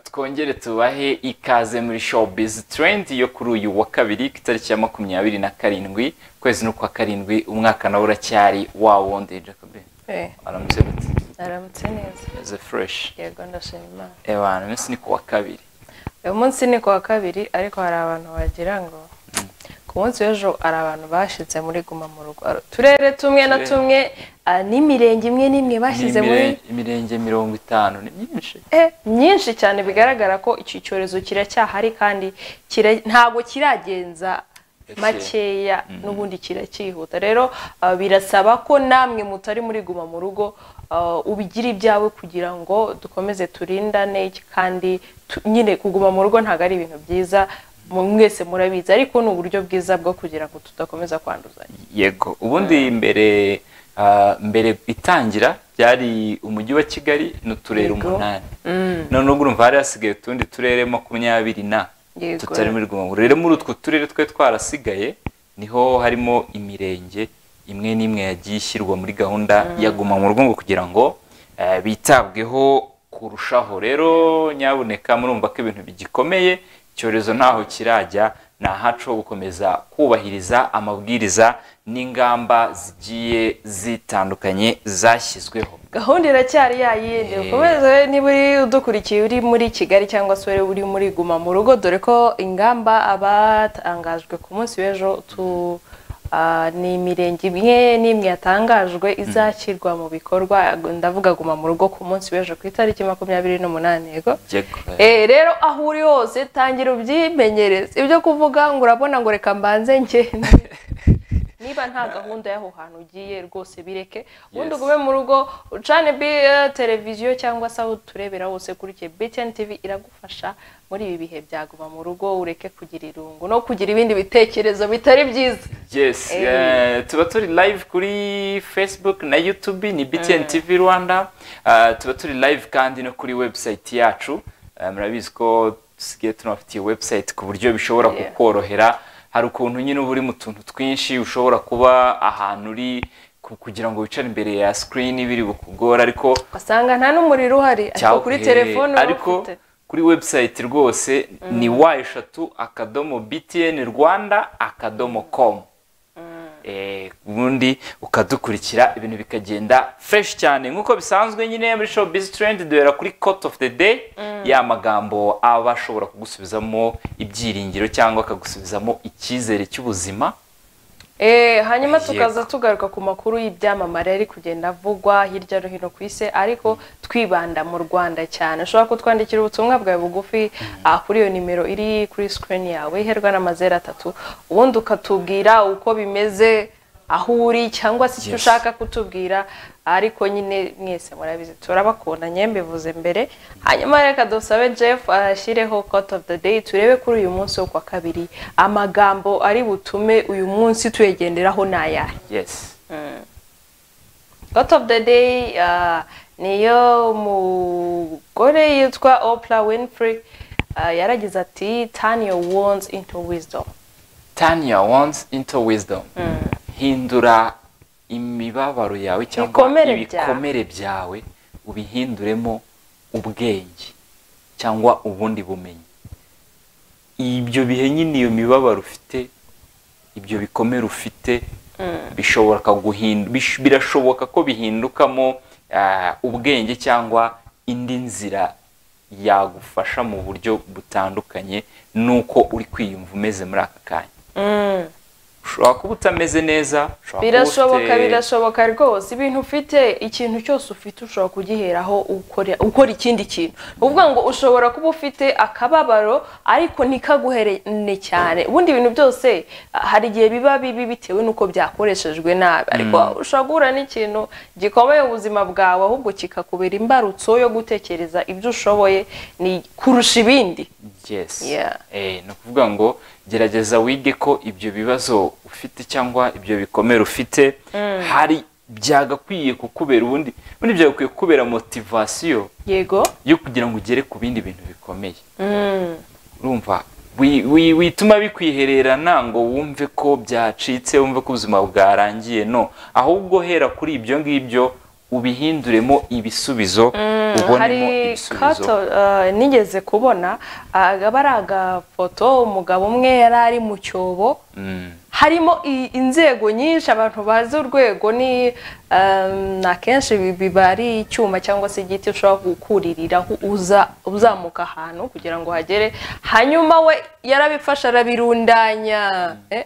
twongere tubahe ikaze muri showbiz trend yo kuri uyu wa kabiri ku itariki ya makumyabiri na karindwi ukwezi n'ukwa karindwi umwaka nawe uracyari wa wundi jacob Eh, aramutse gute aramutse neza meze fresh yego ndashima imana ebana iminsi ni ku wa kabiri uyu munsi ni ku wa kabiri ariko hari abantu wagira ngo ku munsi w'ejo hari abantu bashyitse muri guma mu rugo Ari uturere tumwe na Uturere. tumwe ah, n'imirenge imwe n'imwe bashyize muri N'imire- imirenge mirongo itanu ni myinshi Eh, myinshi cyane bigaragara ko iki cyorezo kiracyahari kandi kira- ntabwo kiragenza Gake. makeya n'ubundi kiracyihuta rero ah, birasaba ko namwe mutari muri guma mu rugo ah, ubigira ibyawe kugira ngo dukomeze turindane kandi tu- nyine kuguma mu rugo ntabwo ari ibintu byiza mu- mwese murabizi ariko ni uburyo bwiza bwo kugira ngo tudakomeza kwanduzanya yego ubundi mbere ah, mbere itangira byari umujyi wa kigali n'uturere Yego. umunani none ubwo urumva hari hasigaye utundi turere makumyabiri na Yego. tutari muri rwunguru rero muri utwo turere twe twarasigaye niho harimo imirenge imwe n'imwe yagiye ishyirwa muri gahunda ya guma mu rugo ngo kugira ngo eh, bitabweho kurushaho rero nyabuneka murumva ko ibintu bigikomeye icyorezo ntaho kirajya ni ahacu ho gukomeza kubahiriza amabwiriza n'ingamba zigiye zitandukanye zashyizweho gahunda iracyari yayindi Eh. ukomeze niba uri udukurikiye uri muri kigali cyangwa se uri uri muri guma mu rugo dore ko ingamba abatangajwe ku munsi w'ejo tu ah, ni imirenge imwe n'imwe yatangajwe izashyirwa mu bikorwa ndavuga guma mu rugo ku munsi w'ejo ku itariki makumyabiri n'umunani yego Yego. Eh, rero aho uri hose tangira ubyimenyereze ibyo kuvuga ngo urabona ngo reka mbanze ngende niba nta gahunda y'aho hantu ugiye rwose bireke ubundi ugume mu rugo ucane bi eh, televiziyo cyangwa se aho turebera hose kurikiye BTN TV iragufasha muri ibi bihe byaguma mu rugo ureke kugira irungu no kugira ibindi bitekerezo bitari byiza yes Eh. eh, tuba turi live kuri facebook na youtube ni btn tv rwanda Eh, tuba turi live kandi no kuri website yacu Eh, murabizi ko dusigaye tunabafitiye website ku buryo bishobora Yeah. kukorohera hari ukuntu nyine uba uri mu tuntu twinshi ushobora kuba ahantu uri ku- kugira ngo wicare imbere ya screen biri bukugora ariko ugasanga nta n'umuriro uhari ariko Cyawuhe, kuri telefone uba ariko ufite. kuri website rwose ni wa eshatu akadomo btn rwanda akadomo komu Eh, ubundi ukadukurikira ibintu bikagenda fresh cyane nk'uko bisanzwe nyine muri show biz trend duhera kuri court of the day ya magambo aba ashobora kugusubizamo ibyiringiro cyangwa akagusubizamo icyizere cy'ubuzima Eh, hanyuma tukaza Yego. tugaruka ku makuru y'ibyamamare ari kugenda avugwa hirya no hino ku isi ariko twibanda mu rwanda cyane ushobora kutwandikira ubutumwa bwawe bugufi ah, kuri iyo nimero iri kuri screen yawe iherwa n'amazeru atatu ubundi ukatubwira uko bimeze aho uri cyangwa se icyo Yes. ushaka kutubwira ariko nyine mwese murabizi turabakunda nyembivuze mbere hanyuma reka dusabe jeff ashyireho court of the day turebe kuri uyu munsi wo kwa kabiri amagambo ari butume uyu munsi tuyegenderaho ni ayahe yes court of the day ah, niyo umugore yitwa Oprah winfrey ah, yaragize ati turn your wounds into wisdom turn your wants into wisdom hindura imibabaro yawe cyangwa Ibikomere byawe. ibikomere byawe ubihinduremo ubwenge cyangwa ubundi bumenyi ibyo bihe nyine iyo mibabaro ufite ibyo bikomere ufite bishobora guhindu- bish- birashoboka ko bihindukamo ah, ubwenge cyangwa indi nzira yagufasha mu buryo butandukanye n'uko uri kwiyumva umeze muri aka kanya Mm. ushobora kuba utameze neza ushobora kuba birashoboka ufite- birashoboka rwose ibintu ufite ikintu cyose ufite ushobora kugiheraho ukora ukora ikindi kintu ni ukuvuga ngo ushobora kuba ufite akababaro ariko ntikaguherene cyane ubundi ibintu byose ah, hari igihe biba bibi bitewe n'uko byakoreshejwe nabi ariko ushobora guhura n'ikintu gikomeye ubuzima bwawe ahubwo kikakubera imbarutso yo gutekereza ibyo ushoboye ni kurusha ibindi yes Yeah. eh, ni ukuvuga ngo gerageza wige ko ibyo bibazo ufite cyangwa ibyo bikomere ufite hari byagakwiye kukubera ubundi ubundi byagakwiye kukubera motivasiyo yego yo kugira ngo ugere ku bindi bintu bikomeye urumva wi- wi- wituma bikwihererana ngo wumve ko byacitse wumve ko ubuzima bwarangiye no ahubwo hera kuri ibyo ngibyo ubihinduremo ibisubizo ubonemo hari ibisubizo kato eh, nigeze kubona ah, aba ari agafoto umugabo umwe yari ari mu cyobo Mm, harimo i- inzego nyinshi abantu bazi urwego ni ehm, akenshi bi- biba ari icyuma cyangwa se igiti ushobora gukuririraho uza uzamuka ahantu kugira ngo uhagere hanyuma we yarabifashe arabirundanya eh?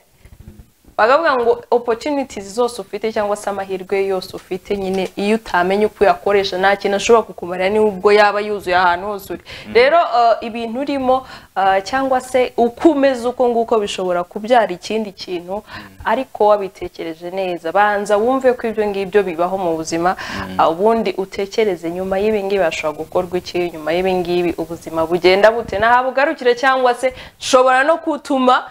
bakavuga ngo opportunities zose ufite cyangwa se amahirwe yose ufite nyine iyo utamenye uko uyakoresha nta kintu ashobora kukumarira n'ubwo yaba yuzuye ahantu hose uri rero eh, ibintu urimo eh, cyangwa se uko umeze uko nguko bishobora kubyara ikindi kintu ariko wabitekereje neza banza wumve ko ibyo ngibyo bibaho mu buzima ah, ubundi utekereze nyuma y'ibingibi hashobora gukorwa iki nyuma y'ibingibi ubuzima bugenda bute nahabugarukire cyangwa se nshobora no kutuma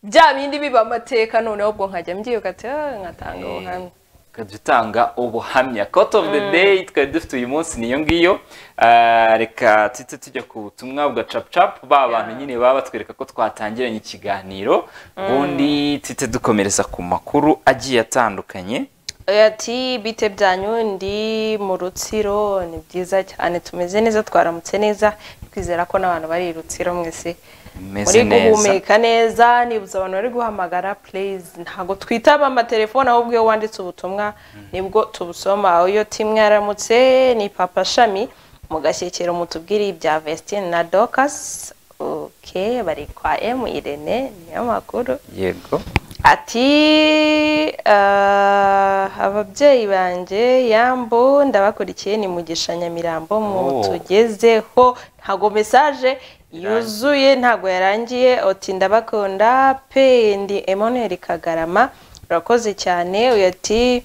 bya bindi biba amateka noneho ubwo nkajya mbyibuka ati "Ah, nkatanga ubuhamya tukajya dutanga ubuhamya kote ofu de deyi twari dufite uyu munsi niyo ngiyo Ah, reka tujye tujya ku butumwa bwa capucapu ba bantu nyine baba batwereka ko twatangiranye ikiganiro ubundi tujye dukomereza ku makuru agiye atandukanye ati bite byanyu ndi mu rutsiro ni byiza cyane tumeze neza twaramutse neza twizera ko n'abantu bari i rutsiro mwese muri meze neza guhumeka neza nibuze abantu bari guhamagara please ntabwo twitaba amatelefone ahubwo iyo wanditse ubutumwa nibwo tubusoma iyo timwe yaramutse ni papa shami mugashyekero mutubwire ibya vestine na docas ok bari kwa m irene niyo makuru yego ati "Ah, ababyeyi banjye yambo ndabakurikiye ni mugisha nyamirambo Oh. mutugezeho ntago mesaje yuzuye ntago yarangiye oti ndabakunda pe ndi Emmanuel Kagarama urakoze cyane uyu ati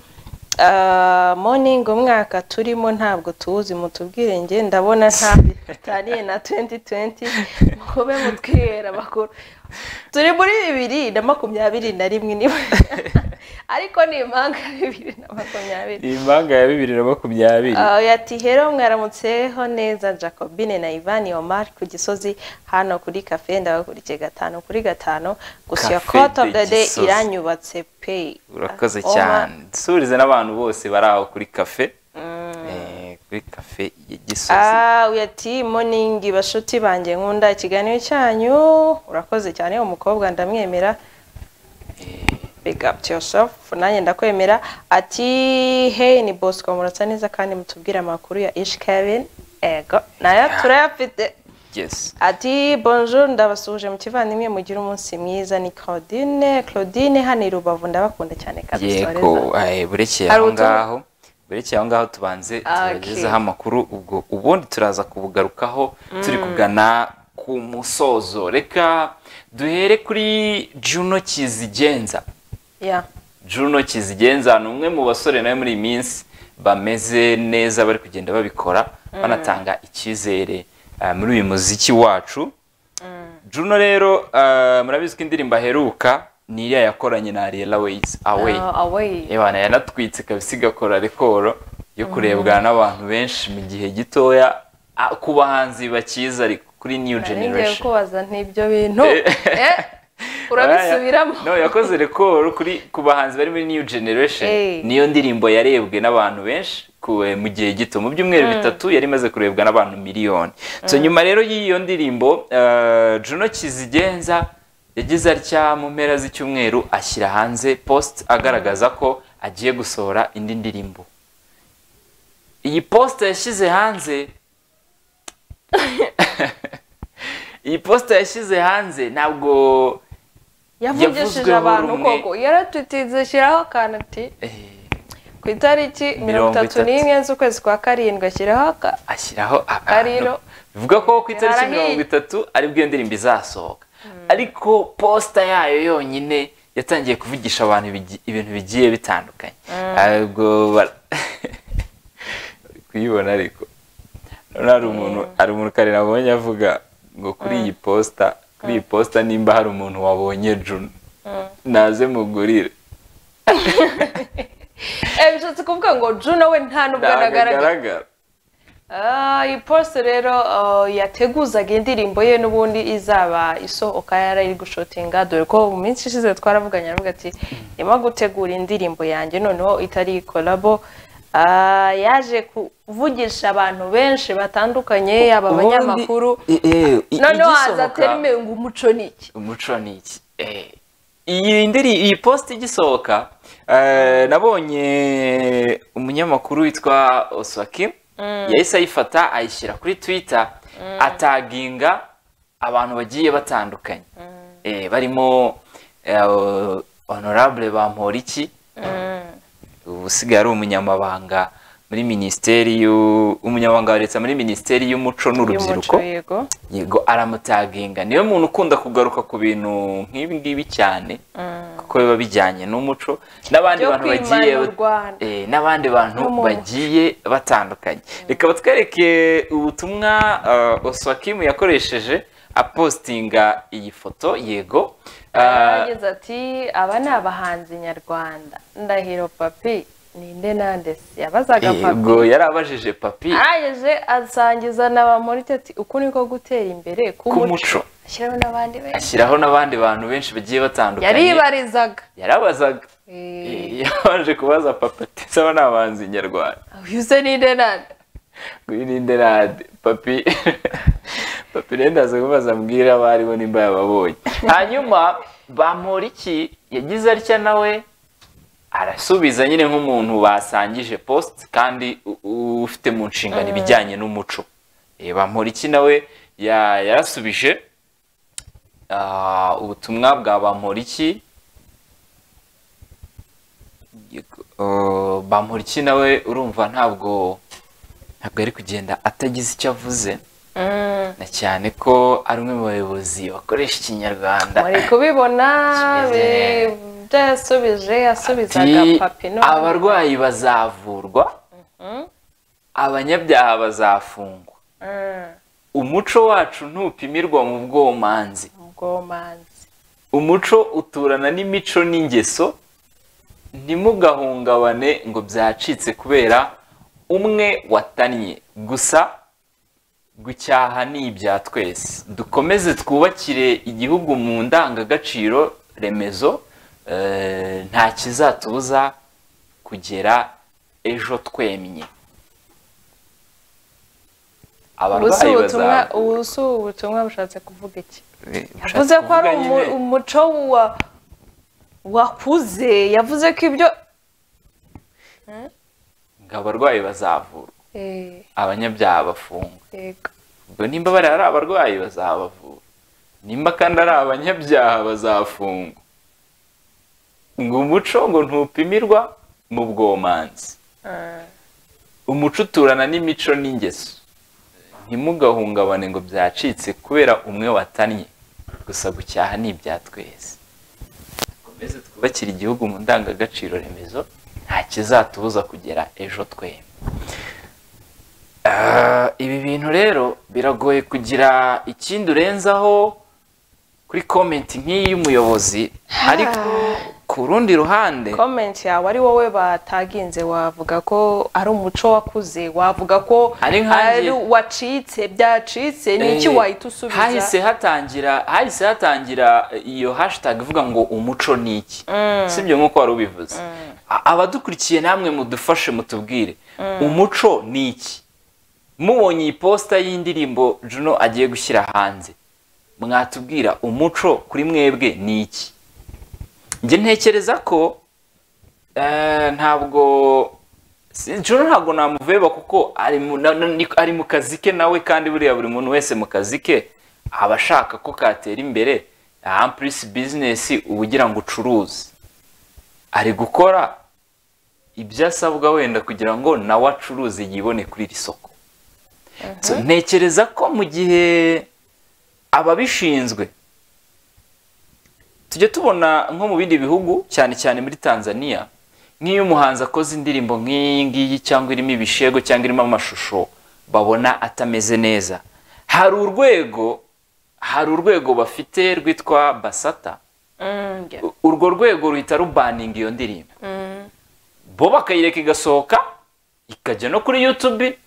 "Ah, morning umwaka turimo ntabwo tuwuzi mutubwire nge ndabona ntabwo bitaniye na 2020 mukube mutwihera amakuru turi muri bibiri na makumyabiri na rimwe niba ariko ni impanga ya bibiri na makumyabiri ni impanga ya bibiri na makumyabiri Ah, oya ati hero mwaramutseho neza jacobine na ivani omar ku gisozi hano kuri kafe ndabakurikiye gatanu kuri gatanu gusa iyo Cafe cote of de the day Gisozi. iranyubatse pe urakoze Omar, cyane dusuhurize n'abantu bose bari aho kuri kafe Eh, kuri kafe ya gisozi Ah, uyu ati moningi bashuti banjye nkunda ikiganiro cyanyu urakoze cyane umukobwa ndamwemera big up to yourself nanjye ndakwemera ati hey ni bosco muratsa neza kandi mutubwire amakuru ya ish kevin ego nayo turayafite yes ati bonjour ndabasuhuje mu kivandimwe mugire umunsi mwiza ni claudine claudine hano i rubavu ndabakunda cyane yego kabisoreza eh, burekeye Hari aho ubutumwa? ngaho burekeye aho ngaho tubanze Ah, tubagezeho okay. amakuru ubwo ubundi turaza kubugarukaho turi kugana ku musozo reka duhere kuri juno kizigenza yeah. Juno Kizigenza ni umwe mu basore nawe muri iyi minsi bameze neza bari kugenda babikora banatanga icyizere eh, muri uyu muziki wacu Juno rero eh, murabizi ko indirimbo aheruka ni iriya yakoranye na Ariel Aways Away Ah, away Ebana yanatwitse kabisa igakora rekoro yo kurebwa n'abantu benshi mu gihe gitoya ah, ku bahanzi bakiza ariko kuri New ngiye Generation kubaza ntibyo bintu Eh. Eh, urabisubiramo no yakoze rekoro kuri ku bahanzi bari muri new generation Eh. niyo ndirimbo yarebwe n'abantu benshi ku- eh, mu gihe gito mu byumweru bitatu yari imaze kurebwa n'abantu miliyoni so nyuma rero y'iyo ndirimbo eh, Juno Kizigenza yagize atya mu mpera z'icyumweru ashyira hanze post agaragaza ko agiye gusohora indi ndirimbo iyi posta yashyize hanze iyi posta yashyize hanze ntabwo yavugishije Yavuzweho abantu rumwe. koko yaratwitize shyiraho akantu ati eh, ku itariki mirongo Mirongo itatu itatu. n'imwe z'ukwezi kwa karindwi ashyiraho aka ashyiraho abantu Akariro. bivuga ko ku itariki Yarahiye. mirongo itatu aribwo iyo ndirimbo izasohoka ariko posita yayo yonyine yatangiye kuvugisha abantu ibigi- ibintu bigiye bitandukanye ubwo bara- Uri kuyibona ariko Urabona hari umuntu hari umuntu kare nabonye avuga ngo kuri iyi posita kuri iyi posita nimba hari umuntu wabonye Juno naze mugurire Eh, bishatse kuvuga ngo Juno we nta nubwo ntabwo anagaragara agaragara Ah, iyi post rero ah, yateguzaga indirimbo ye n'ubundi izaba isohoka yari iri gushotinga dore ko mu minsi ishize twaravuganye aravuga ati ndimo gutegura indirimbo yanjye noneho itari kolabo ah, yaje kuvugisha abantu benshi batandukanye yaba Ubundi- abanyamakuru eh, eh, i- noneho haza igisohoka- terime ngo umuco ni iki umuco ni iki Eh, iyi ndiri iyi posita igisohoka eh, nabonye umunyamakuru witwa oswaki yahise ayifata ayishyira kuri twita ataginga abantu bagiye batandukanye Eh, barimo eh, honorable bamporiki ubu usigaye ari umunyamabanga muri minisiteri y'u- umunyamabanga wa leta muri minisiteri y'umuco n'urubyiruko Y'umuco, yego yego aramutaginga niwe muntu ukunda kugaruka ku bintu nk'ibi ngibi cyane kuko biba bijyanye n'umuco n'abandi Byo bantu kwimana bagiye u Rwanda. eh, n'abandi bantu N'umuntu. bagiye batandukanye reka batwereke ubutumwa uh, oswakimu yakoresheje apostinga iyi foto yego Ah, yagize ati aba ni abahanzi nyarwanda ndahiro papi ninde nande se yabazaga papi yego yarabajije papi arangije asangiza na ba morite ati uku niko gutera imbere ku k'umuco muco ashyiraho n'abandi benshi ashyiraho n'abandi bantu benshi bagiye batandukanye yaribarizaga yarabazaga Eh, Eh, yabanje kubaza papa ati saba ni abahanzi nyarwanda uyu se ninde nande nguyu ni nderade papi papi rero ndaza kubaza mbwira abari bo nimba yababonye hanyuma bamporiki yagize atya nawe arasubiza nyine nk'umuntu basangije post kandi u- u- ufite mu nshingano ibijyanye n'umuco Eh, bamporiki nawe ya- yarasubije ah, ubutumwa bwa bamporiki Yego, eh, bamporiki nawe urumva ntabwo ntabwo ari kugenda atagize icyo avuze na cyane ko ari umwe mu bayobozi bakoresha ikinyarwanda muri kubibona Kimeze bi- ibyo yasubije yasubizaga Ati, papi none abarwayi bazavurwa abanyabyaha bazafungwa Mm, umuco wacu ntupimirwa mu bwomanzi ubwomanzi umuco uturana n'imico n'ingeso ntimugahungabane ngo byacitse kubera umwe watannye gusa gucyaha ni ibya twese dukomeze twubakire igihugu mu ndangagaciro remezo eh, nta kizatubuza kugera ejo twemye ubu si abarwayi ubutumwa bazaba ubu si ubutumwa bushatse kuvuga iki Eh, ushatse yavuze ko ari kuvuga umu- nyine- umuco wa- wakuze yavuze ko ibyo ngo abarwayi bazavurwa Eh, abanyabyaha bafungwa yego. ubwo nimba bari ari abarwayi bazabavura nimba kandi ari abanyabyaha bazafungwa ngo umuco ngo ntupimirwa mu bwomanzi Ah, umuco uturana n'imico n'ingeso ntimugahungabane ngo byacitse kubera umwe watannye gusa gucyaha ni ibya twese dukomeze twubakire igihugu mu ndangagaciro remezo nta kizatubuza kugera ejo twembi Ah, ibi bintu rero biragoye kugira ikindi urenzaho kuri komenti nk'iyi y'umuyobozi ariko ku rundi ruhande comment yawe ari wowe bataginze wavuga ko ari umuco wakuze wavuga ko Ari nkanjye. ari wacitse byacitse ni iki Eh, wahita usubiza hahise hatangira hahise hatangira iyo hashtag ivuga ngo umuco ni iki sibyo nk'uko wari ubivuze A- abadukurikiye namwe mudufashe mutubwire umuco ni iki mubonye iyi posita y'indirimbo Juno agiye gushyira hanze mwatubwira umuco kuri mwebwe ni iki njye ntekereza ko eh, ntabwo si- Juno ntabwo namuveba kuko ari mu, na, na, ni- ari mu kazi ke nawe kandi buriya buri muntu wese mu kazi ke aba ashaka ko katera imbere ampurisi bizinesi uba ugira ngo ucuruze ari gukora ibyo asabwa wenda kugira ngo nawe acuruze yibone kuri iri soko So, ntekereza ko mu gihe ababishinzwe tujya tubona nko mu bindi bihugu cyane cyane muri tanzania nk'iyo umuhanzi akoze indirimbo nk'iyi ngiyi cyangwa irimo ibishego cyangwa irimo amashusho babona atameze neza hari urwego hari urwego bafite rwitwa basata Mm, yeah. U- urwo rwego ruhita rubaninga iyo ndirimbo bo bakayireka igasohoka ikajya no kuri youtube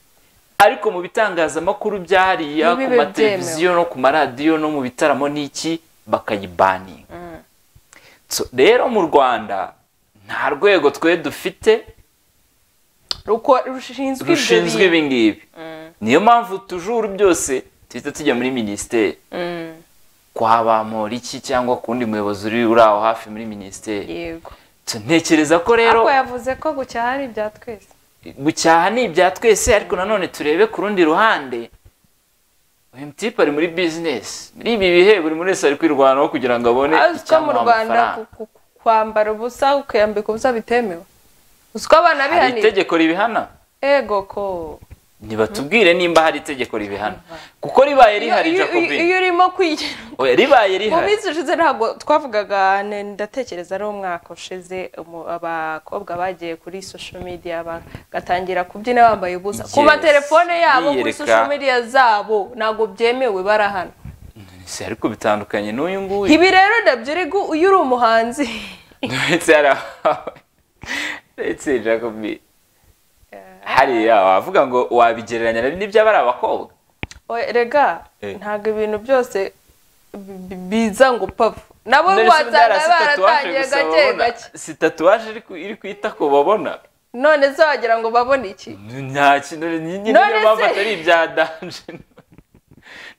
ariko mu bitangazamakuru byahariya Ntibibe ku mateleviziyo no ku maradiyo no mu bitaramo n'iki bakayibaninga So, rero mu rwanda nta rwego twe dufite ruko- rushinzwe ibyo rushinzwe bintu ibi ngibi niyo mpamvu tujuru byose duhita tujya muri minisiteri Mm, kwa bamporiki cyangwa ku wundi muyobozi uri uri aho hafi muri minisiteri yego ntekereza ko rero ariko yavuze ko gucyaha ari ibya twese gucyaha ni ibya twese ariko nanone turebe ku rundi ruhande uyu mutipe ari muri bizinesi muri ibi bihe buri wese ari kwirwanaho kugira ngo abone uzi ko mu icyamuha rwanda amafaranga ku- ku- kwambara ubusa ukiyambika ubusa bitemewe uzi ko abana hari bihanira itegeko ribihana ego ko ntibatubwire nimba hari itegeko ribihana kuko ribaye rihari Iyo- iyo- jacobin iyo urimo kwigira oya ribaye mu rihari minsi ushize ntabwo twavugaga ne- ndatekereza ari umwaka ushize umu- abakobwa bagiye kuri social media bagatangira kubyina bambaye ubusa ku Yes. matelefone yabo kuri Biyereka. social media zabo ntabwo byemewe barahana Si, ariko bitandukanye n'uyu nguyu ibi rero nabyo uri gu- iyo uri umuhanzi ndetse hari abawe ndetse jacobin hariya wavuga ngo wabigereranya na- n'iby'abari abakobwa Oya, rega Eh. ntabwo ibintu byose bi- bi- biza ngo pavu nabo None se byara wasanga si tatuwaje baratangiye gusa gake babona? gake si tatuwaje iri ku- iri kwita ku babona none se wagira ngo babone iki nta kintu ni- ni- None niyo mpamvu se- atari ibya danje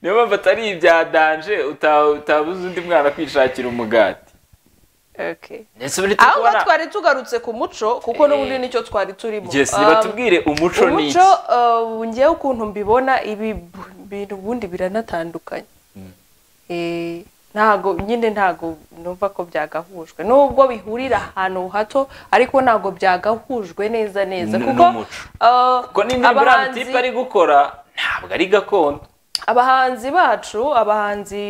niyo mpamvu atari ibya danje uta- utabuza undi mwana kwishakira umugati Okay. ndetse buri aho ngo tukubona twari tugarutse ku muco kuko n'ubundi nicyo twari turimo yes Um, nibatubwire umuco ni iki umuco uh, ngewe ukuntu mbibona ibi b- bintu ubundi biranatandukanye Eh, ntago nyine ntago numva ko byagahujwe nubwo bihurira ahantu hato ariko ntago byagahujwe neza neza N- kuko n'umuco. uh, kuko n'indirimbo uriya abahanzi- mutipe ari gukora ntabwo ari gakondo abahanzi bacu abahanzi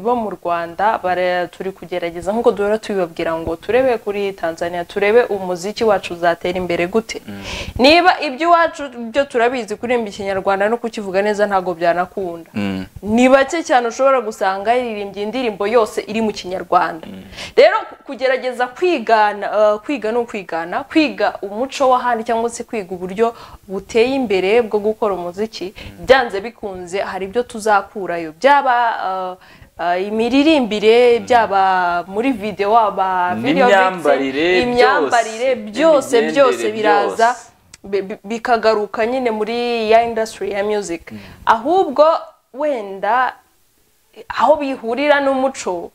bo mu rwanda bara- turi kugerageza nk'uko duhora tubibabwira ngo turebe kuri tanzania turebe umuziki wacu uzatera imbere gute niba iby'iwacu byo turabizi kuririmba ikinyarwanda no kukivuga neza ntabwo byanakunda ni bake cyane ushobora gusanga yaririmbye indirimbo yose iri mu kinyarwanda rero kugerageza kwigana eh, kwiga ni ukwigana kwiga umuco w'ahandi cyangwa se kwiga uburyo buteye imbere bwo gukora umuziki byanze bikunze hari ibyo tuzakurayo byaba eh, eh, imiririmbire byaba muri videwo aba video N'imyambarire mixing, imyambarire byose, byose n'imigendere byose biraza byose. bi- bi- bikagaruka nyine muri ya industry ya music ahubwo wenda aho bihurira n'umuco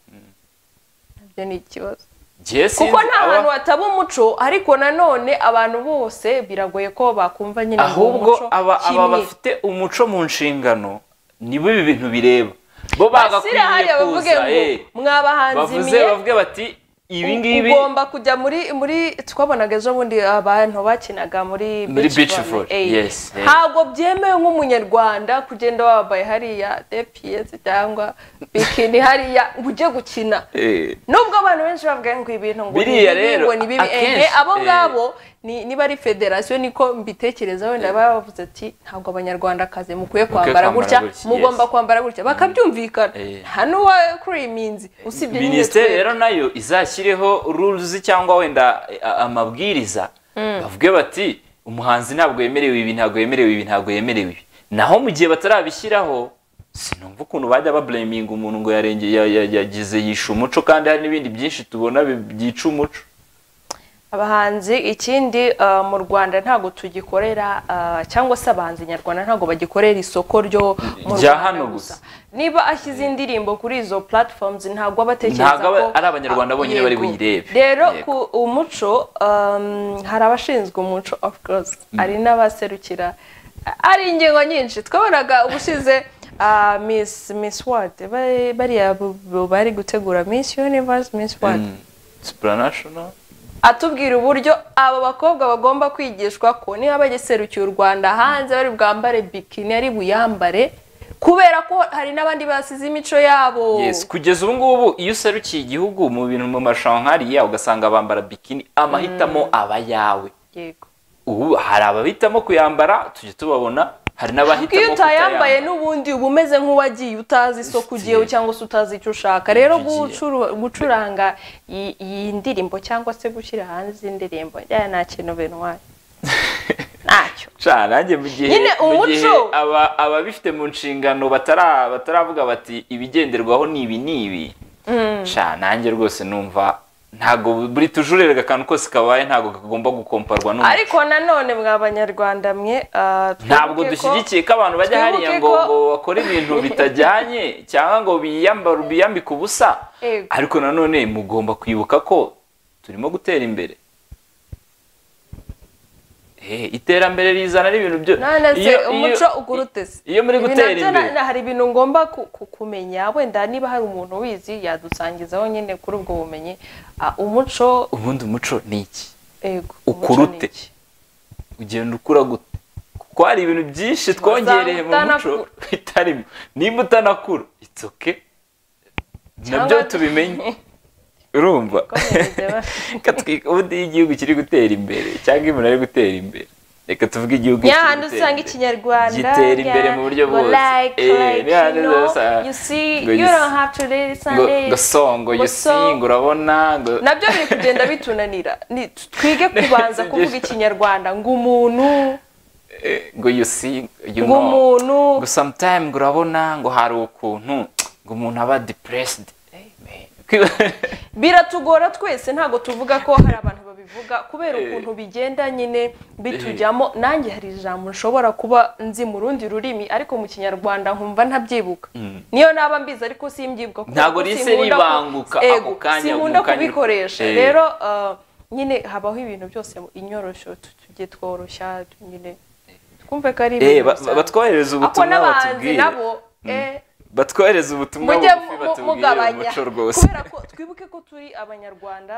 nabyo ni ikibazo Njye sinzi kuko nta aba- hantu hataba umuco ariko nanone abantu bose biragoye ko bakumva nyine ngo ahubwo umuco aba aba kimwe. bafite umuco mu nshingano nibo ibi bintu bireba bo bashyire bagakwiye hariya bavuge kuza ngo eh. mwabahanzi bavuze mwe bavuge bati ibi ngibi ugomba kujya muri muri twabonaga ejo bundi abantu bakinaga muri Muri beach volley, eh. yes, eh. ntabwo byemewe nk'umunyarwanda kugenda wambaye hariya dps cyangwa bikini hariya ngo ujye gukina Eh, nubwo abantu benshi bavuga ngo ibintu ngo ni Biriya bibi, rero, ngo ni bibi akenshi, ehe abo eh. ngabo ni- niba ari federasiyo niko mbitekereza wenda baba bavuze ati ntabwo abanyarwandakazi mukwiye kwambara kwambara gutya gutya, mugomba yes. kwambara gutya bakabyumvikana Eh. nta n'uwa kuri iyi minsi usibye nyine minisiteri twebwe. rero nayo izashyireho rules cyangwa wenda eh, a- amabwiriza bavuge bati umuhanzi ntabwo yemerewe ibi ntabwo yemerewe ibi ntabwo yemerewe ibi naho mu gihe batarabishyiraho sinumva ukuntu bajya bablaminga umuntu ngo yarenge- ya- ya- yagize yishe umuco kandi hari n'ibindi byinshi tubona bi- byica umuco abahanzi ikindi uh, mu rwanda ntabwo tugikorera uh, cyangwa se abahanzi nyarwanda ntabwo bagikorera isoko ryo mu Rya Rwanda hano gusa. niba ashyize indirimbo kuri izo platforms ntabwo aba atekereza Ntabwo aba- ko ari Abanyarwanda bonyine bari Yego. buyirebe. rero Yego. ku umuco um, hari abashinzwe umuco of course hari n'abaserukira ari ingingo nyinshi twabonaga ubushize uh, miss miss world Bari- bariya bu- bu- bari gutegura miss universe miss world supranational atubwira uburyo aba bakobwa bagomba kwigishwa ko niba bagiserukiye u rwanda hanze bari bwambare bikini ari buyambare kubera ko hari n'abandi basize imico yabo yes kugeza ubu ngubu iyo userukiye igihugu mu bintu mu mashankariya ugasanga bambara bikini amahitamo aba yawe yego ubu hari abahitamo kuyambara tujya tubabona hari kuko n'abahitamo iyo utayambaye n'ubundi uba umeze nk'uwagiye utazi isoko ugiyeho cyangwa se utazi icyo ushaka rero Ibyo ugiye. gucuru- gucuranga iyi- iyi ndirimbo cyangwa se gushyira hanze indirimbo njyana nta kintu bintwaye ntacyo ca nanjye mu gihe Nyine mu umuco. gihe aba- ababifite mu nshingano batara- bataravuga bati ibigenderwaho ni ibi ni ibi ca nanjye rwose numva ntabwo buri tujurere akantu kose kabaye ntabwo kagomba gukomparwa n'umuntu ariko nanone mwa banyarwanda mwe ah, twibuke ntabwo ko- dushyigikiye ko abantu bajya twibuke hariya ko- ngo ngo bakore ibintu bitajyanye cyangwa ngo biyambare biyambike ubusa Yego. ariko nanone mugomba kwibuka ko turimo gutera imbere Eh, iterambere rizana n'ibintu byo none se iyo- iyo- umuco ugurutse iyo muri gutera imbere. hari ibintu ngomba ku- ku- kumenya wenda niba hari umuntu ubizi yadusangizaho nyine kuri ubwo bumenyi Ah, umuco ubundi umuco ni iki ego Ukurute. ugenda ukura gute kuko hari ibintu byinshi twongereye mu muco utanakura. bitarimo nimba utanakura itsoke nabyo tubimenye urumva Reka twi- ubundi iyo igihugu kiri gutera imbere cyangwa umuntu ari gutera imbere reka tuvuge igihugu kiri nyahandi gutera usanga imbere. ikinyarwanda gitera imbere mu buryo ngo bwose. like, Eh, like, nyahandi you know, usanga- you see, ngo you you don't see- have to read ngo it Sunday. ngo songo Ngo you see so- ngo urabona ngo nabyo biri kugenda bitunanira Ni- twige kubanza kuvuga ikinyarwanda ngo umuntu eh, ngo you see you know ngo umuntu ngo sometime ngo urabona ngo hari ukuntu ngo umuntu aba depressed Eh, man. biratugora twese ntabwo tuvuga ko hari abantu babivuga kubera ukuntu bigenda nyine bitujyamo nanjye hari ijambo nshobora kuba nzi mu rundi rurimi ariko mu kinyarwanda nkumva ntabyibuka niyo naba mbizi ariko simbyibuka kubera Ntabwo ko rihise sinkunda ku- ribanguka ako Ego, kanya, sinkunda mu kanya- kubikoresha Eh. rero ah, nyine habaho ibintu byose mu inyorosho tu- tujye tworoshya nyine twumve ko Eh, ari ibintu ba- bisanzwe. batwohereze ako ubutumwa n'abanzi batubwire nabo eh, batwohereze ubutumwa mujye bugufi mu- batubwire mugabanya umuco rwose kubera ko twibuke ko turi abanyarwanda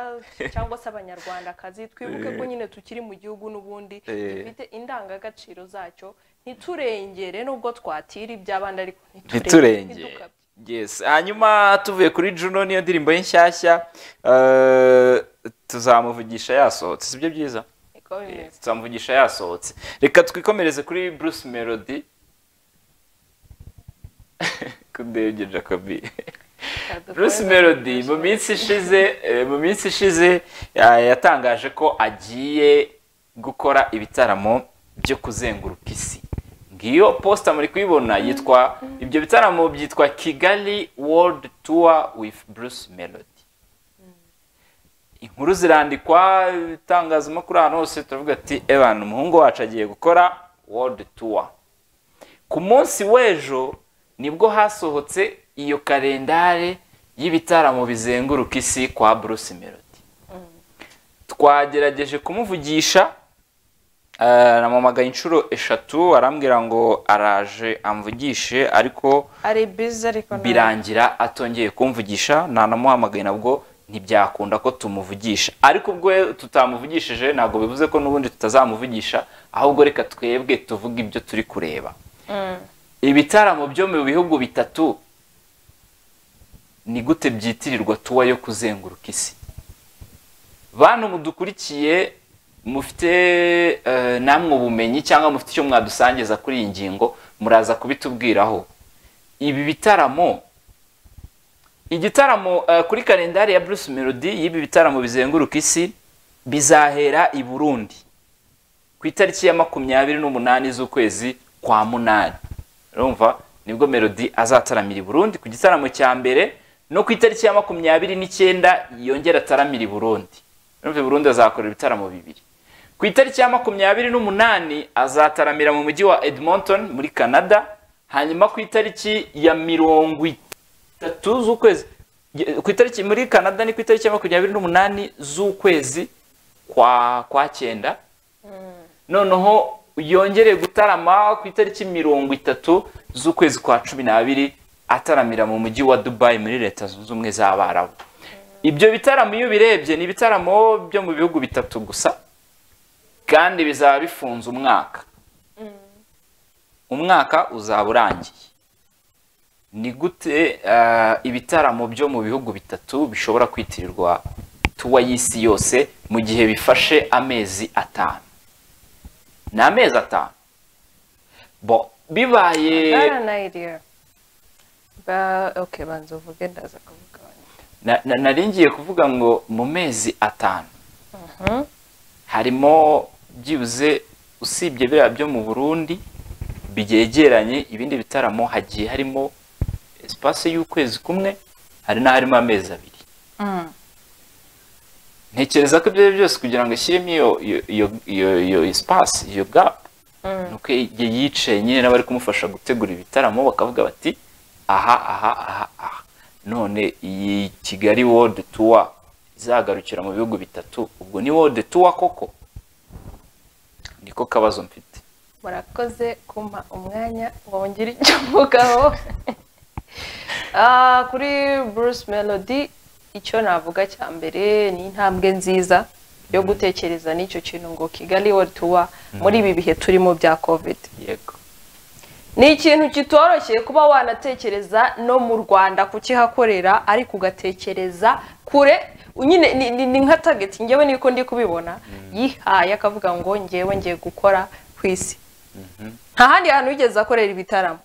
cyangwa se abanyarwandakazi twibuke ko nyine tukiri mu gihugu n'ubundi Eh. dufite indangagaciro zacyo ntiturengere nubwo twatira iby'abandi ariko ntiturenge ntidukabye. yes hanyuma tuvuye kuri juno niyo ndirimbo ye nshyashya eh, tuzamuvugisha yasohotse si byo byiza Niko Eh, bimeze. tuzamuvugisha yasohotse reka twikomereze kuri bruce melody kudebye jacobi Bruce Melody mu minsi ishize eh, mu minsi ishize ya- yatangaje ko agiye gukora ibitaramo byo kuzenguruka isi ngiyo posta muri kuyibona yitwa ibyo bitaramo byitwa Kigali World Tour with Bruce Melody inkuru zirandikwa itangazamakuru ahantu hose turavuga ati ebana umuhungu wacu agiye gukora World Tour ku munsi w'ejo nibwo hasohotse iyo kalendare y'ibitaramo bizenguruka isi kwa Bruce Melody twagerageje kumuvugisha eh, namamagaye inshuro eshatu arambwira ngo araje amvugishe ariko ari bizi ariko nta- birangira atongeye kumvugisha ntanamuhamagaye nabwo ntibyakunda ko tumuvugisha ariko ubwo tutamuvugishije ntabwo bivuze ko n'ubundi tutazamuvugisha ahubwo reka twebwe tuvuge ibyo turi kureba Mm. ibitaramo byo mu bihugu bitatu ni gute byitirirwa tuwa yo kuzenguruka isi bantu mudukurikiye mufite eh, namwe ubumenyi cyangwa mufite icyo mwadusangiza kuri iyi ngingo muraza kubitubwiraho ibi bitaramo igitaramo eh, kuri kalendari ya Bruce Melody y'ibi bitaramo bizenguruka isi bizahera i Burundi ku itariki ya makumyabiri n'umunani z'ukwezi kwa munani urumva nibwo melody azataramira i burundi ku gitaramo cya mbere no ku itariki ya makumyabiri n'icyenda yongera ataramira i burundi urumva i burundi azakorera ibitaramo bibiri ku itariki ya makumyabiri n'umunani azataramira mu mujyi wa edmonton muri canada hanyuma ku itariki ya mirongo itatu z'ukwezi ku itariki muri canada ni ku itariki ya makumyabiri n'umunani z'ukwezi kwa kwa cyenda noneho yongereye gutarama ku itariki mirongo itatu z'ukwezi kwa cumi n'abiri ataramira mu mujyi wa dubayi muri leta zunze ubumwe z'abarabu ibyo bitaramo iyo ubirebye ni ibitaramo byo mu bihugu bitatu gusa kandi bizaba bifunze umwaka umwaka uzaba urangiye ni gute eh, ibitaramo byo mu bihugu bitatu bishobora kwitirirwa tuwa y'isi yose mu gihe bifashe amezi atanu ni amezi atanu bo bibaye Baranayiriya. Ba- okay, banza uvuge ndaza kuvuga na- na- nari ngiye kuvuga ngo mu mezi atanu harimo byibuze usibye biriya byo mu burundi byegeranye ibindi bitaramo hagiye harimo esipasi y'ukwezi kumwe hari n'aharimo amezi abiri ntekereza ko ibyo ari byo byose kugira ngo ashyiremo iyo iyo iyo iyo iyo sipasi iyo gapu ni uko yicaye nyine n'abari kumufasha gutegura ibitaramo bakavuga bati aha aha aha aha none iyi kigali wodi tuwa izagarukira mu bihugu bitatu ubwo ni wodi tuwa koko niko kabazo mfite murakoze kumpa umwanya ngo ngire icyo mvugaho Ah, kuri bruce melody icyo navuga cya mbere ni intambwe nziza yo gutekereza n'icyo kintu ngo kigali world tour muri ibi bihe turimo bya covid yego ni ikintu kitoroshye kuba wanatekereza no mu rwanda kukihakorera ariko ugatekereza kure nyine ni- ni- ni nka tageti ngewe niko ndi kubibona yihaye akavuga ngo ngewe ngiye gukora ku isi nta handi hantu yigeze akorera ibitaramo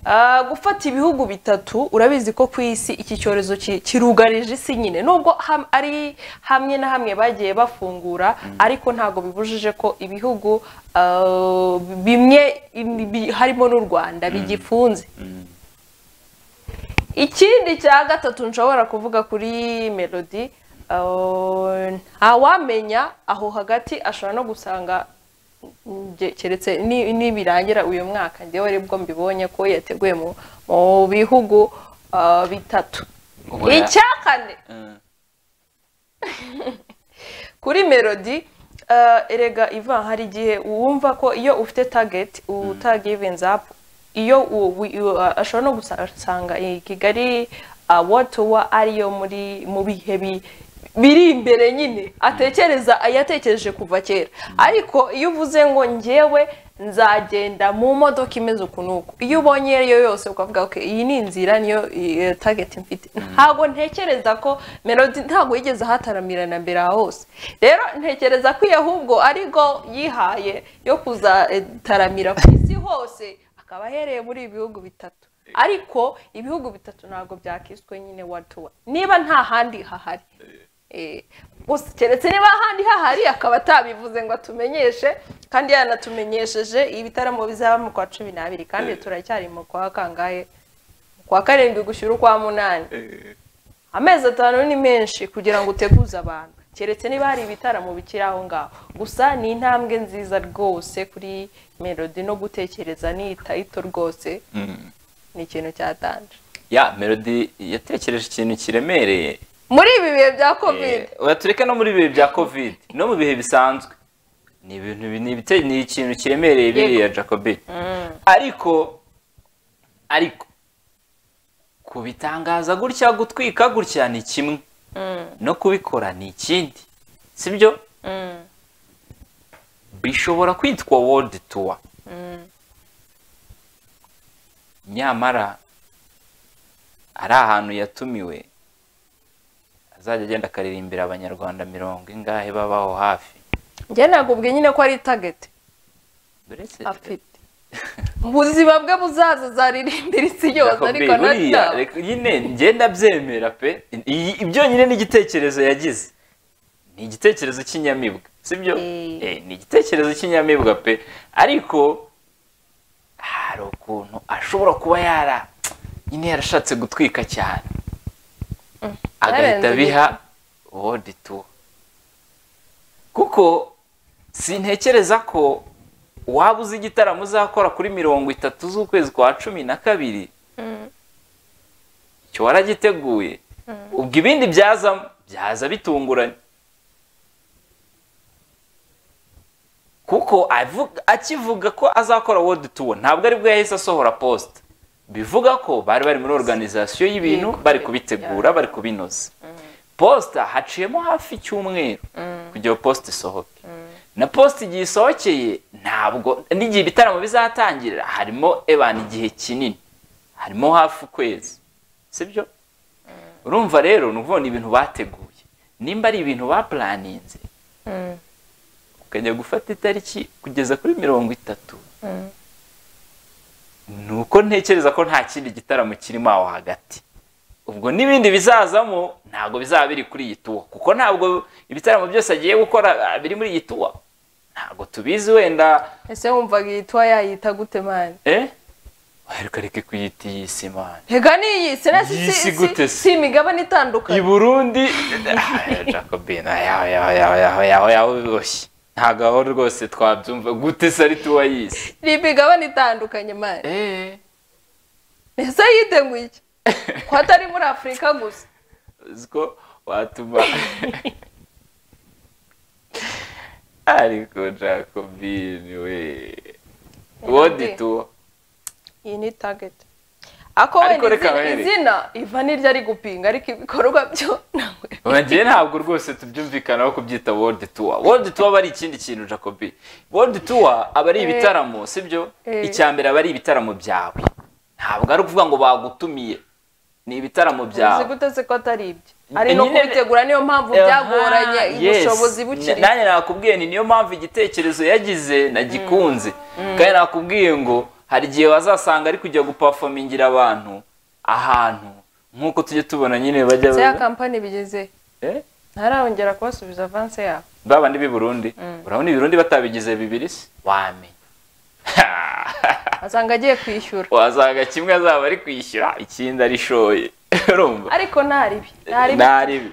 Ah, gufata ibihugu bitatu urabizi ko ku isi iki cyorezo ki- kirugarije isi nyine nubwo ham- ari hamwe na hamwe bagiye bafungura ariko ntabwo bibujije ko ibihugu ah, bimwe im- bi- harimo n'u rwanda bigifunze ikindi cya gatatu nshobora kuvuga kuri melodi ah, ntawamenya aho hagati ashobora no gusanga nge- keretse ni- nibirangira uyu mwaka njyewe aribwo mbibonye ko yateguye mu mu bihugu ah, bitatu Ubona- icya kane Eh, kuri melodi eh, erega ivan hari igihe wumva ko iyo ufite target utagivinze up iyo u- wi- u- a- ashobora no gusanga i kigali watuwa ariyo muri mu bihe bi- biri imbere nyine atekereza ayatekereje kuva kera ariko iyo uvuze ngo njyewe nzagenda mu modoka imeze uku n'uku iyo ubonye iyo ari yo yose ukavuga okay, iyi ni inzira niyo eh, target mfite ntabwo ntekereza ko melody ntabwo yigeze ahataramira na mbere aha hose rero ntekereza ko iyo ahubwo ari go yihaye yo kuzataramira ku isi hose akaba ahereye muri ibi bihugu bitatu ariko ibihugu bitatu ntabwo byakiswe nyine watuwa niba nta handi hahari Eh, gusa keretse niba ahandi hahari akaba atabivuze ngo atumenyeshe kandi yanatumenyesheje ibitaramo bizaba mu kwa cumi n'abiri kandi turacyari mu kwa kangahe Mu kwa karindwi gushyira ukwa munani amezi atanu ni menshi kugira ngo uteguze abantu keretse niba hari ibitaramo bikiri aho ngaho gusa ni intambwe nziza rwose kuri melodi no gutekereza niyitayito rwose mm. ni ikintu cyatanje ya melody yatekereje ikintu kiremereye muri ibi bihe bya covid Eh, oya tureke no muri ibihe bya covid no mu bihe bisanzwe ni ibintu bi- ni ibite- ni ikintu kiremereye biriya jacobi ariko ariko kubitangaza gutya gutwika gutya ni kimwe no kubikora ni ikindi sibyo bishobora kwitwa world tour nyamara ari ahantu yatumiwe azajya agenda akaririmbira abanyarwanda mirongo ingahe babaho hafi njye nakubwiye nyine ko ari tageti dore se afite ubuzima bwe buzaza zaririmbira isi yose Jacob ariko buriya, nacyo reka nyine ngenda byemera pe Iyi- ibyo nyine ni igitekerezo yagize ni igitekerezo cy'inyamibwa sibyo Eh. Eh, ni igitekerezo cy'inyamibwa pe ariko hari ukuntu ashobora kuba yara nyine yarashatse gutwika cyane agahita yarenze abiha wodi tuwa kuko sintekereza ko waba uzi igitaramo uzakora kuri mirongo itatu z'ukwezi kwa cumi na kabiri icyo waragiteguye ubwo ibindi byazamo byaza bitunguranye kuko avuga- akivuga ko azakora world tour ntabwo aribwo yahise asohora post bivuga ko bari bari muri organization y'ibintu Yego, bari yego, kubitegura bari kubinoza posta haciyemo hafi icyumweru kugira ngo posta isohoke na posta igihe isohokeye ntabwo n'igihe ibitaramo bizatangirira harimo ebana igihe kinini harimo hafi ukwezi sibyo urumva rero ni ukuvuga ni ibintu bateguye nimba ari ibintu bapuraninze ukajya gufata itariki kugeza kuri mirongo itatu ni uko ntekereza ko nta kindi gitaramo kirimo aho hagati ubwo n'ibindi bizazamo ntabwo bizaba biri kuri iyi tuwa kuko ntabwo ibitaramo byose agiye gukora ah, biri muri iyi tuwa ntabwo tubizi wenda ese wumvaga iyi tuwa yayita gute mani eh ariko reka kuyita iyi si imana hega n'iyi si na si Iyi si si- gute si se? si imigabane i itandukanye burundi jacobine yaho yaho yaho yaho yaho yaho biboshye ntabwo aho rwose twabyumva gute se ari tuwa y'isi ni imigabane itandukanye mani eee ese yiteguye iki ko atari muri afurika gusa uziko watuma ariko jacobine we wodi tuwo iyi ni tageti ako Ariko wenda reka izina- bahere. izina iva n'iryo ari gupinga ariko ibikorwa byo nawe bagiye ntabwo rwose tubyumvikanaho kubyita wodi tuwa wodi tuwa aba ari ikindi kintu jacobi wodi tuwa aba ari ibitaramo sibyo Eh. icya mbere aba ari ibitaramo byawe ntabwo ari ukuvuga ngo bagutumiye ni ibitaramo uzi byawe gute se ko atari ibyo ari no Nyine- kubitegura niyo mpamvu byagoranye Yes. ubushobozi bukiri nanjye nakubwiye ni niyo mpamvu igitekerezo yagize nagikunze kandi nakubwiye ngo hari igihe bazasanga ari kujya gupafomingira abantu ahantu nk'uko tujya tubona nyine bajya se ya kampani bigeze Eh? ntararongera kubasubiza avanse yabo babandi b'i Burundi urabona i Burundi batabigize bibiri se wamenya asanga agiye kwishyura wasanga kimwe azaba ari kwishyura ikindi arishoye urumva ariko ntaribi ntaribi ntaribi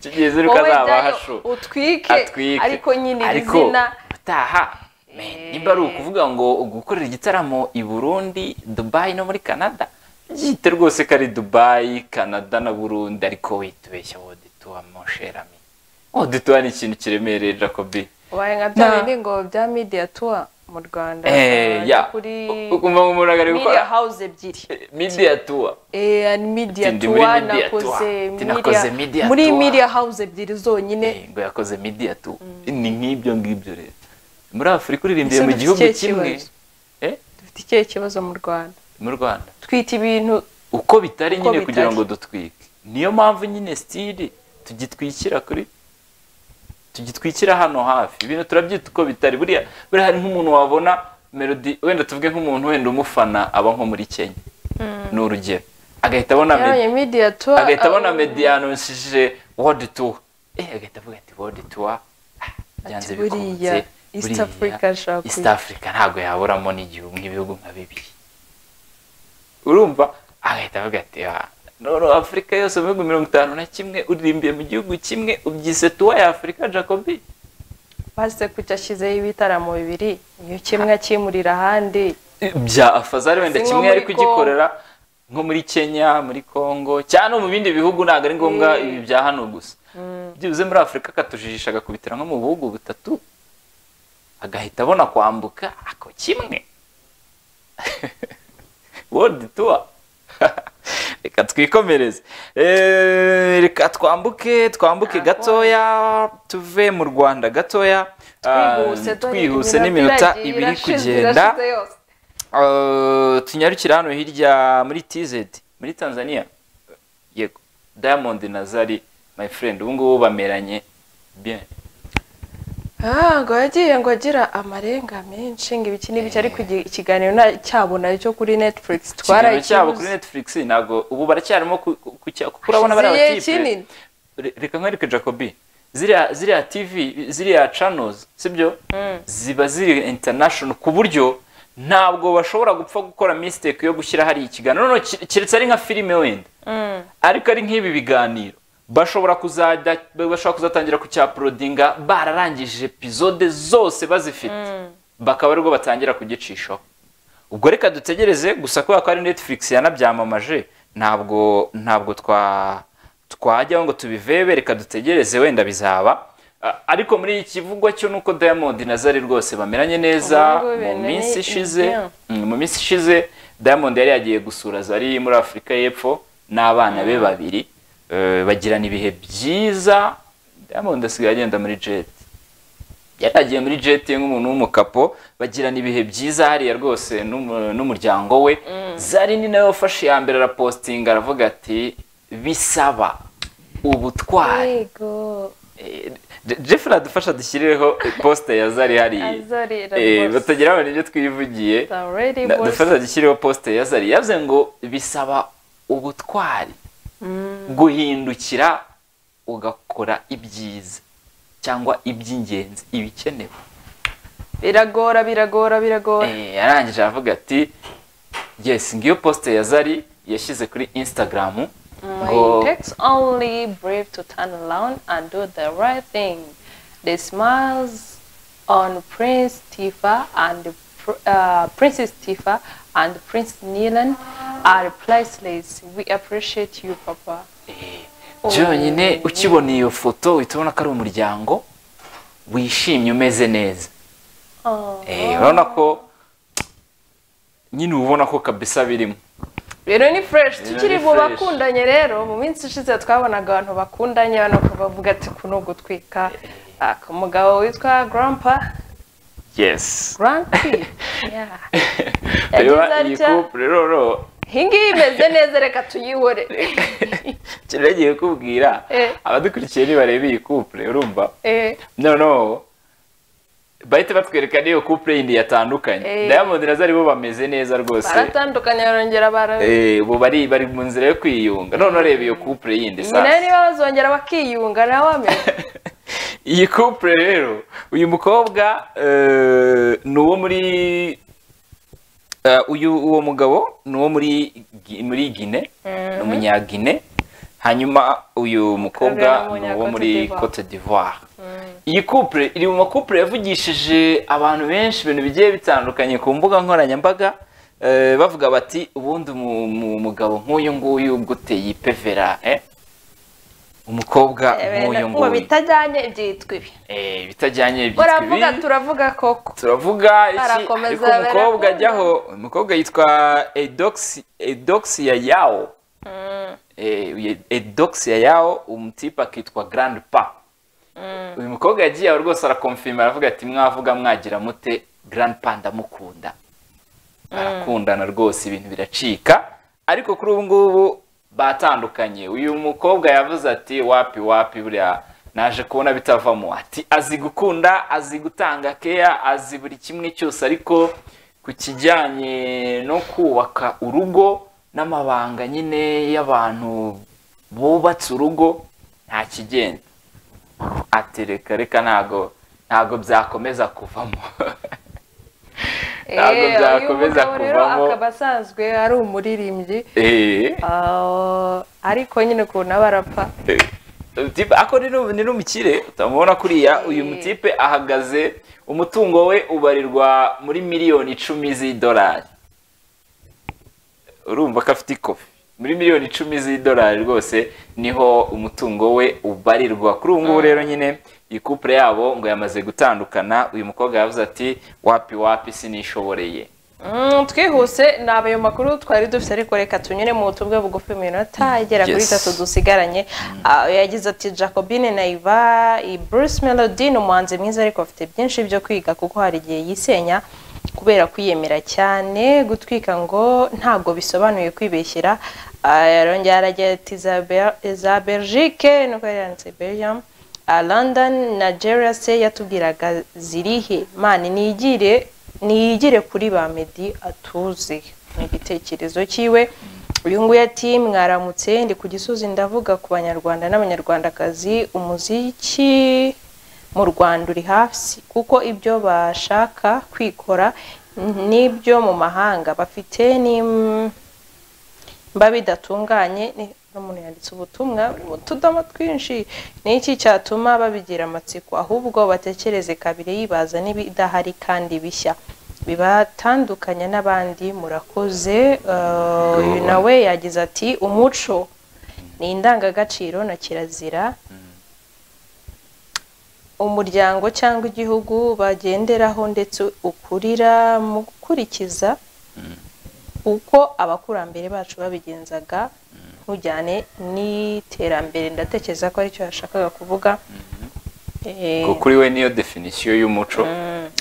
kigiye ziri wowe ukazaba jyayo hasho utwike ariko nyine iri Ariko zina utaha man, nimba ari ukuvuga ngo gukorera igitaramo i burundi dubayi no muri canada byite rwose ko ari dubayi canada na burundi ariko witubeshya wodetuwa moncherami wodetuwa ni ikintu kiremereye jacobi ubaye nka bya Na- bindi ngo bya media tour mu rwanda Eh, bajya ya kuri ukumva ngo umuntu ari gukora media house ebyiri media tour Eh, and media Ati, ndi muri tour media tour. nakoze Ati, nakoze media muri tour. media house ebyiri zonyine Eh, ngo yakoze media tour ni nk'ibyo ngibyo rero muri afurika uririmbiye Ese mu dufite gihugu ikihe kimwe kibazo? Eh, dufite ikihe kibazo mu rwanda mu rwanda twita ibintu uko bitari Uko nyine kugira bitari. ngo dutwike niyo mpamvu nyine sitiri tugitwikira kuri tugitwikira hano hafi ibintu turabyita uko bitari buriya buriya hari nk'umuntu wabona melodi wenda tuvuge nk'umuntu wenda umufana aba nko muri kenya ni urugero agahita abona Medi- yabonye media tour agahita abona ah, mediyanishije wodi tuwa eh agahita avuga ati wodi tuwa byanze Ati, buriya, bikunze East buriya, Africa ashaka East kuyi- Africa ntabwo yaburamo n'igihugu nk'ibihugu nka bibiri urumva agahita avuga ati "Ah, noneho afurika yose mu bihugu mirongo itanu na kimwe uririmbiye mu gihugu kimwe ubyise tuwa ya afurika jacobi basize kujya ashyizeho ibitaramo bibiri iyo kimwe akimurira ahandi bya afazari wenda Si nko kimwe muri ari kugikorera nko muri kenya muri congo cyangwa no mu bindi bihugu ntabwo ari ngombwa ibi bya hano gusa byibuze muri afurika akatujijisha agakubitira nko mu bihugu bitatu agahita abona kwambuka ako kimwe world tour reka twikomereze Eh, reka twambuke twambuke gatoya tuve mu rwanda gatoya Ah, twihuse dore twihuse n'iminota iragira, ibiri irashize, kugenda irashize yose. Uh, tunyarukira hano hirya muri tizedi muri tanzania yego diamond na zari my friend ubu ngubu bameranye bien Ah, ngo yagiye ngo agira amarenga menshi ngo ibiki n'ibiki ariko igi- ikiganiro nta- cyabo nayo cyo kuri netflix ikiganiro cyabo kuri twarakibuze netflix ntabwo ubu baracyarimo ku- ku- kucya- kuko urabona bari Hashize igihe abatipe kinini. Re- reka nkwereke jacobi ziriya ziriya tv ziriya channels sibyo ziba ziri international ku buryo ntabwo bashobora gupfa gukora mistake yo gushyira hari ikiganiro noneho ki- keretse ari nka filime wenda ariko ari nk'ibi biganiro bashobora kuzajya bashobora kuzatangira kucyaprodinga bararangije epizode zose bazifite bakaba aribwo batangira kugicishaho ubwo reka dutegereze gusa kubera ko ari netflix yanabyamamaje ntabwo ntabwo twa twajyaho ngo tubivebe reka dutegereze wenda bizaba A- ariko muri iki kivugwa cyo nuko Diamond na Zari rwose bameranye neza Ubu ngubu mu ibintu minsi ni ishize ibyo. Mm, mu minsi ishize Diamond yari yagiye gusura Zari muri Afurika y'Epfo n'abana be babiri Eh, bagirana ibihe byiza Diamond asigaye agenda muri jet yari yagiye muri jet nk'umuntu w'umukapo bagirana ibihe byiza hariya rwose n'umu- n'umuryango we zari ni nawe wafashe iya mbere arapositinga aravuga ati bisaba ubutwari yego Eh, Je- Jeff radufasha dushyireho posita ya zari hariya azarira Eh, rwose batagira ngo nibyo twivugiye already Na- boss. dufata dushyireho posite ya zari yavuze ngo bisaba ubutwari guhindukira ugakora ibyiza cyangwa iby'ingenzi ibikenewe biragora biragora biragora Eh, yarangije aravuga ati yes ngiyo posite ya zari yashyize kuri instagram It takes only brave to turn around and do the right thing. The smiles on Prince Tifa and Pr- uh, Princess Tifa and Prince Nilan are priceless. We appreciate you, Papa. byonyine ukibona iyo foto uhita ubona ko ari umuryango wishimye umeze neza Oh. Eh, urabona ko nyine uba ubona ko kabisa birimo rero ni fresh Rero tukiri ni mu fresh. bakundanye rero mu minsi ishize twabonaga abantu bakundanye hano bavuga ati kuno gutwika aka mugabo witwa grandpa yes grandpa yeah. reba Yagize iyi atya. couple rero rero iyi ngiyi imeze neza reka tuyihorere kintu nagiye kubwira Eh. abadukurikiye nibareba iyi couple urumva Eh, noneho bahita batwereka n'iyo couple yindi yatandukanye Eh. diamond na zari bo bameze neza rwose baratandukanye barongera bara Eh, ubu bari bari mu nzira yo kwiyunga noneho reba iyo couple yindi nyina rero sasa niba bazongera bakiyunga nawe ameze iyi couple rero uyu mukobwa eh, ni uwo muri eh, uyu uwo mugabo ni uwo muri Gi- muri gine ni umunyagine hanyuma uyu mukobwa Kabera ni ni uwo muri Umunya- cote d'ivoire iyi couple iri mu makupure yavugishije abantu benshi ibintu bigiye bitandukanye ku mbuga nkoranyambaga eh, bavuga bati ubundi umu- mu- mugabo nk'uyu nguyu guteye ipevera eh? umukobwa nk'uyu ngo nguyu bitajyanye byitwa ibi Eh, bitajyanye byitwa uravuga ibi turavuga koko turavuga iki Barakomeza, ariko umukobwa barakunda. ajyaho umukobwa yitwa edoxi edoxia yao Eh, edoxia yao umutipe akitwa grand pa uyu mukobwa yagiye aho rwose arakomfirima aravuga ati mwavuga mwagira mute grand pa ndamukunda barakundana rwose ibintu biracika ariko kuri ubu ngubu batandukanye uyu mukobwa yavuze ati wapi wapi buriya naje kubona bitavamo ati azi gukunda azi gutanga keya azi buri kimwe cyose ariko ku kijyanye no kubaka urugo n'amabanga nyine y'abantu bubatse urugo nta kigenda ati reka reka ntago ntago byakomeza kuvamo ntabwo Eh, uyu byakomeza mugabo rero kuvamo akaba asanzwe ari umuririmbyi Eh, ah, ariko nyine ukuntu aba arapfa eh. Mutipe, ako ni nu- ni n'umukire utamubona kuriya uyu Eh. mutipe ahagaze umutungo we ubarirwa muri miliyoni icumi z'idolari urumva ko afite ikofi muri miliyoni icumi z'idolari rwose niho umutungo we ubarirwa kuri ubu ngubu rero nyine iyi couple yabo ngo yamaze gutandukana uyu mukobwa yavuze ati wapi wapi sinishoboreye Mm, twihuse ni abayo makuru twari dufite ariko reka tunyure mu butumwa bugufi mu minota igera kuri Yes. itatu dusigaranye Ah, yagize ati jacobine naiva i bruce melody ni umuhanzi mwiza ariko afite byinshi byo kwiga kuko hari igihe yisenya kubera kwiyemera cyane gutwika ngo ntabwo bisobanuye kwibeshyera Ah, yarongera aragira ati "Za Bel- za belgique nuko yari yanditse belgium Ah, london nigeria se yatubwiraga zirihe mani nigire niyigire kuri ba medi atuze ni igitekerezo cyiwe uyu nguyu ati mwaramutse ndi ku gisozi ndavuga ku banyarwanda n'abanyarwandakazi umuziki mu rwanda uri hasi kuko ibyo bashaka kwikora n'ibyo mu mahanga bafite n'im- mba bidatunganye ni- n'umuntu yanditse ubutumwa buri mu tudomo twinshi ni iki cyatuma babigira amatsiko ahubwo batekereze kabiri yibaza n'ibidahari kandi bishya bibatandukanya n'abandi murakoze Eh, uyu nawe yagize ati umuco ni indangagaciro na kirazira umuryango cyangwa igihugu bagenderaho ndetse ukurira mu gukurikiza uko abakurambere bacu babigenzaga ntujyane n'iterambere ndatekereza ko aricyo yashakaga kuvuga Eh, ngo kuri we niyo definisiyo y'umuco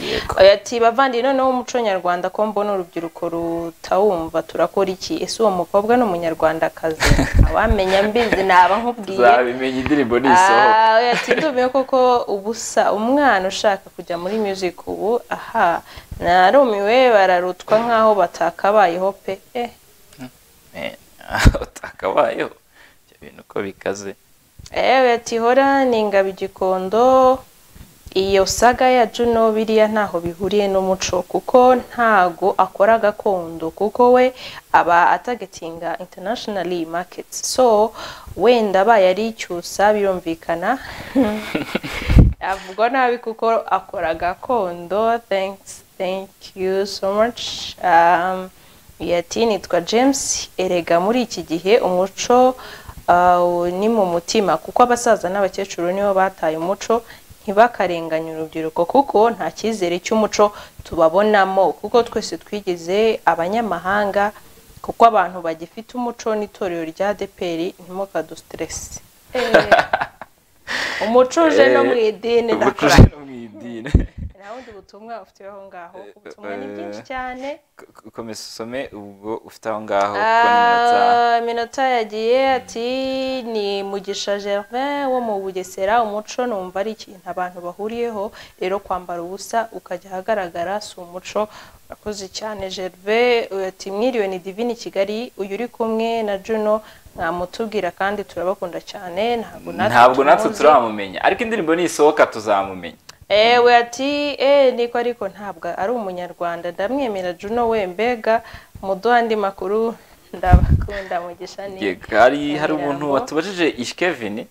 Yego. ati bavandi noneho umuco nyarwanda ko mbona urubyiruko rutawumva turakora iki ese uwo mukobwa ni umunyarwandakazi awamenya mbizi naba nkubwiye tuzabimenya indirimbo nisohoka Ah, oya, ati ndumiwe koko ubusa umwana ushaka kujya muri music ubu aha narumiwe bararutwa nkaho batakabayeho pe eh utakabayeho ibyo bintu uko bikaze Ewe ati hora ni ingabo igikondo iyo saga ya Juno biriya ntaho bihuriye n'umuco kuko ntago akora gakondo kuko we aba atagetinga internationally markets so wenda abaye ari icyusa birumvikana avugwa nabi kuko akora gakondo thanks thank you so much um, yati nitwa james erega muri iki gihe umuco uh, ni mu mutima kuko abasaza n'abakecuru nibo bataye umuco ntibakarenganye urubyiruko kuko nta cyizere cy'umuco tubabonamo kuko twese twigize abanyamahanga kuko abantu bagifite umuco n'itorero rya deperi ntimukadusiteresi umuco uje no mu idini umuco ndakora no mu idini nta bundi butumwa ufite aho ngaho ubutumwa ni bwinshi cyane Ko- komeza usome ubwo ufite aho ngaho kuko ni minota Ah, minota yagiye ati ni mugisha gervin wo mu bugesera umuco numva ari ikintu abantu bahuriyeho rero kwambara ubusa ukajya ahagaragara si umuco urakoze cyane gervin ati mwiriwe ni divini kigali uyu uri kumwe na juno mwamutubwira kandi turabakunda cyane ntabwo ntabwo natwe tumuzi." turamumenya ariko indirimbo nisohoka tuzamumenya ewe ati eee niko ariko ntabwo ari umunyarwanda ndamwemera juno we mbega muduha andi makuru ndabakunda mugisha ni Yego, hari hari Nyamirambo. umuntu watubajije ishkevin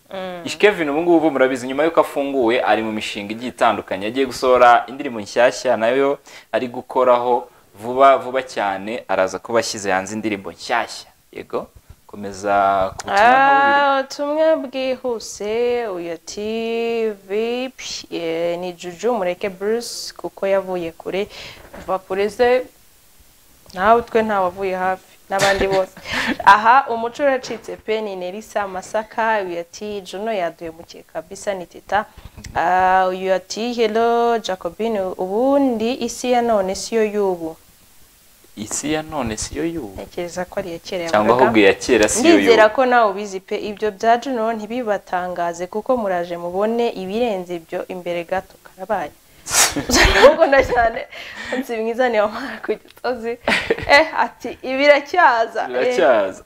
ishkevin ubu ngubu murabizi nyuma y'uko afunguwe ari mu mishinga igiye itandukanye agiye gusohora indirimbo nshyashya nayo ari gukoraho vuba vuba cyane araza kuba ashyize hanze indirimbo nshyashya yego komeza ku butumwa nk'ububiri. Ah, ubutumwa bwihuse uyu ati vipi eh, ni juju mureke bruce kuko yavuye kure kuva kure ze nawe twe ntawavuye hafi n'abandi bose aha umuco uracitse pe ni nerisa masaka uyu ati juno yaduye mukeka bisa ni teta Ah, uyu ati hello jacobine ubundi isi ya none siyo y'ubu isi ya none siyo y'ubu ntekereza ko ari iya kera cyangwa yavugaga. ahubwo iya kera siyo y'ubu ndizera ko nawe ubizi pe ibyo bya juno ntibibatangaze kuko muraje mubone ibirenze ibyo imbere gato karabaye ndamukunda cyane nzi mwiza ni wamara ku gisozi eh ati ibiracyaza biracyaza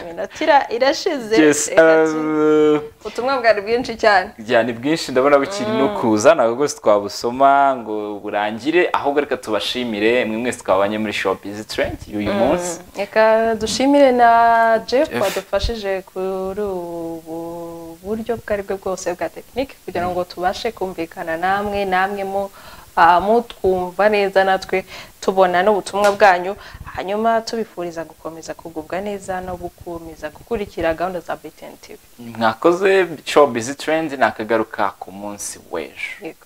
iminotira irashize Yes, Eh, ati, uh, ubutumwa bwari bwinshi cyane bya ni bwinshi ndabona bukiri no kuza ntabwo rwose twabusoma ngo burangire ahubwo reka tubashimire mwe mwese twabanye muri shop izi trendi y'uyu munsi Mm, reka dushimire na jeff Jeff. wadufashije kuri ubu buryo bwo ari bwo bwose bwa tekinike kugira ngo tubashe kumvikana namwe namwe mu ah, mutwumva neza natwe tubona n'ubutumwa bwanyu hanyuma tubifuriza gukomeza kugubwa neza no gukomeza gukurikira gahunda za BTN TV. mwakoze shop izi trendi nakagaruka ku munsi w'ejo Yego.